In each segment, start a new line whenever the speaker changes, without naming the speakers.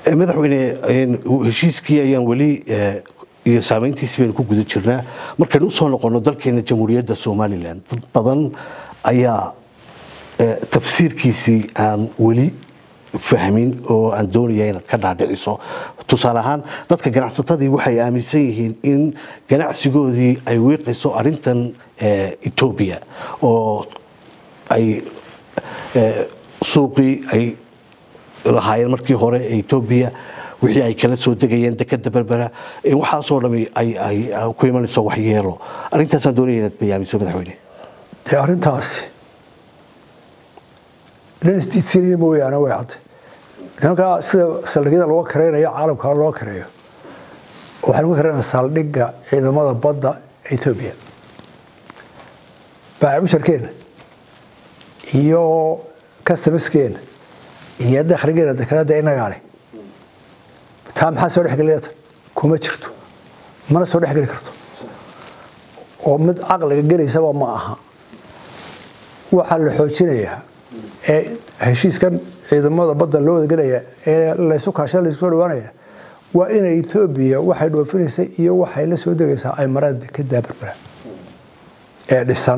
madaxweyne heshiiskii ayaan weli iyo saameyntiisii baynu ku guda jirnaa markaynu usoo noqono dalkeena jamhuuriyadda somalilan dad badan ayaa tafsiirkiisii aan weli fahmin oo aan doonaya inaad ka dhaadhiciso tusaale ahaan dadka ganacsatadii waxay aaminsan yihiin in ganacsigoodii ay wiiqayso arintan etoobiya oo ay suuqii ay lahaayeen markii hore ee etoobiya wixii ay kala soo degayeen dekada berbera waxaasoo dhami ay ku imanayso waxyeelo arrintaasaan doonaya inaad bayaamiso madaxweyne
dee arrintaasi nin isdiidsiinaya mooyaane way cadday nimankaa sida saldhigyada loo kareynayo caalamka loo kareeyo waxaan uga kareynaa saldhigga ciidamada badda etoobiya baacimusharkeena iyo customaskeena iyo dakhligeena dekanada inagaale taa maxaa soo dhexgelaya tan kuma jirto mana soo dhexgeli karto oo mid caqliga gelaysaba ma aha waxaa la xoojinayaa ee heshiiskan ciidamada badda loo wadagelaya ee laysu kaashada laysu soo dhawaanaya waa inay etoobiya waxay dhoofinaysa iyo waxay la soo degaysaa ay maraan dekedaa berbera ee dhisan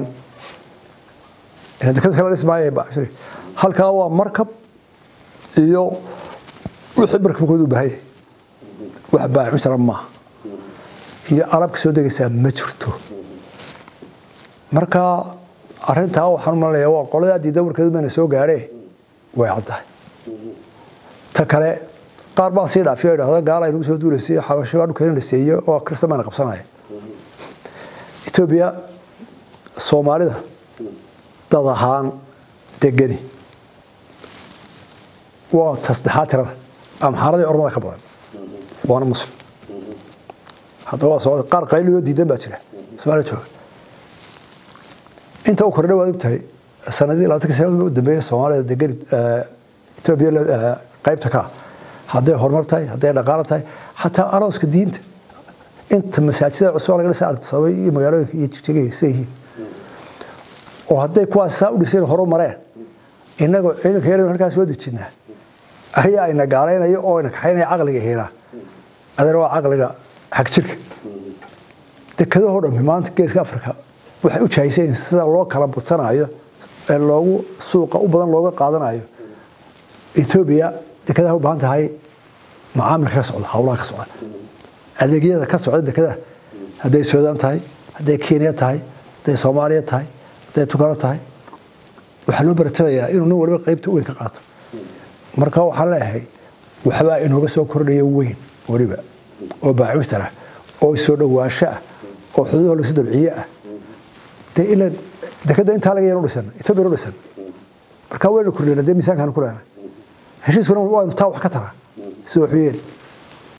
deked kala dhismaaya bacshiri halkaa waa markab iyo wixii markabkooda u baahanya wax baacushara maaha iyo alabka soo degaysaa ma jirto marka arintaa waxaan u malanayaa waa qoladaa diida warkeedu mayna soo gaadhee way caddahay ta kale qaar baa sii dhaafiyo idhahda gaala aynagu soo duulaysay xabasho baa dhulkeena dhaseeyo oo kirista mayna qabsanaya etoobiya soomaalida dad ahaan degani waa tasdexaad tirada amxaaradii ormada ka badan waana muslim haddaba waa socda qaar qayliyo diidan baa jira soomaaliya jooga inta u kordha waad ogtahay sanadii labaatanka sana u dambeeyay soomaalida degan etoobiya qaybta ka hadday horumar tahay hadday dhaqaalo tahay xataa arooska diinta inta masaajidada cusub laga dhisay artisabay iyo magaalooyinka iyo jigjigay sida yihiin oo hadday kuwaas saa u dhiseen horu mareen innagoo ciidanka yar halkaa soo dejinaa ayaa ayna gaalaynaya oo ayna kaxaynaya caqliga heenaa adana waa caqliga xag jirka dekadahoo dhammi maanta geeska afrika waxay u jahaysayn sida loo kala badsanayo ee loogu suuqa u badan looga qaadanayo etoobiya dekadaha u baahan tahay macaamilka ka socda howlaha ka socda adeegyada ka socda dekadaha hadday suudaan tahay hadday kenya tahay hadday soomaaliya tahay hadday tukano tahay waxaa loo baratabayaa inuu nin waliba qaybta weyn ka qaato marka waxaan leeyahay waxbaa inooga soo kordhaya weyn weliba oo baacuutar ah oo soo dhowaansho ah oo xuduudaha lasu dabciye ah dee ilan dekada intaa laga yar u dhisan etoobiya u dhisan marka waynu kordhina dee miisaankaanu ku leenahay heshiiskuna waynu taa wax ka taraa sida waxu yeeli